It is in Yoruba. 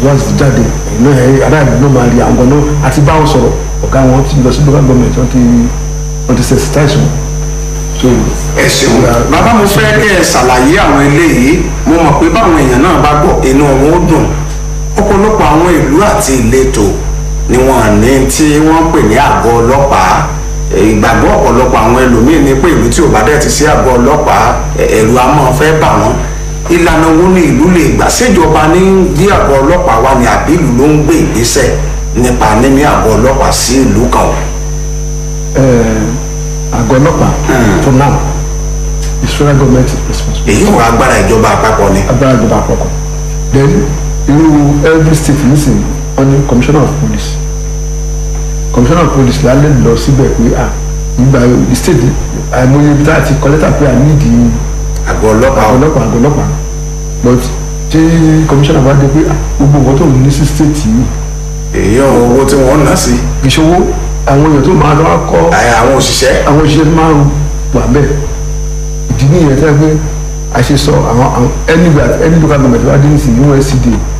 wá sí jáde ẹ̀yin náà ẹ̀ aráàlú náà máa rí àwọn náà àti báwọn sọ̀rọ̀ ọ̀gá wọn ti lọ sí local government wọ́n ti wọ́n ti sensitize wọn. so ẹ ṣeun bàbá mo fẹ́ kẹ́ ẹ ṣàlàyé àwọn eléyìí mo mọ̀ pé báwọn èèyàn náà bá gbọ́ inú wọn ó dùn ọ̀pọ̀lọpọ̀ àwọn ìlú àti ìletò ni wọ́n ní tí wọ́n pè ní àgọ́ ọlọ́pàá ìgbàgbọ́ ọ̀pọ̀lọpọ̀ àwọn ẹlòmíín ní pé ìlú tí ò bá dẹ̀ ti sí àgọ́ ọlọ́pàá ẹ̀rù a máa fẹ́ bà wọ́n ìlànà wo ni ìlú lè gbà ṣèjọba ní dí àgọ́ ọlọ́pàá wa ni àbí ìlú ló ń gbé ìgbésẹ̀ nípa níní àgọ́ ọlọ́pàá sí ìlú kan o. àgọ́ ọlọ́pàá for now is federal government responsibility. èyí wà agbára ìjọba àpapọ̀ ni. agbára ìjọba àpapọ̀ then irú every state nísìn wọ́n ní commissioner of police commissioner of police lálẹ́ lọ síbẹ̀ pé à ìgbà state àìmọye ibi tá a ti kọ́ lẹ́tà pé à nídìí àgọ́ ọlọ́pàá àgọ́ ọlọ́pàá àgọ́ ọlọ́pàá but tí commissioner bá dé pé à gbogbo nǹkan tó ní sí state yìí èyí ọ̀hún owó tí wọ́n ń ná sí ìṣòwò àwọn èèyàn tó máa lọ kọ́ àyà àwọn òṣìṣẹ́ àwọn òṣìṣẹ́ tó máa ń wà bẹ́ẹ̀ ìdí nìyẹn tẹ́ pé a ṣe sọ àwọn ẹni local government wá dé ní sí USCD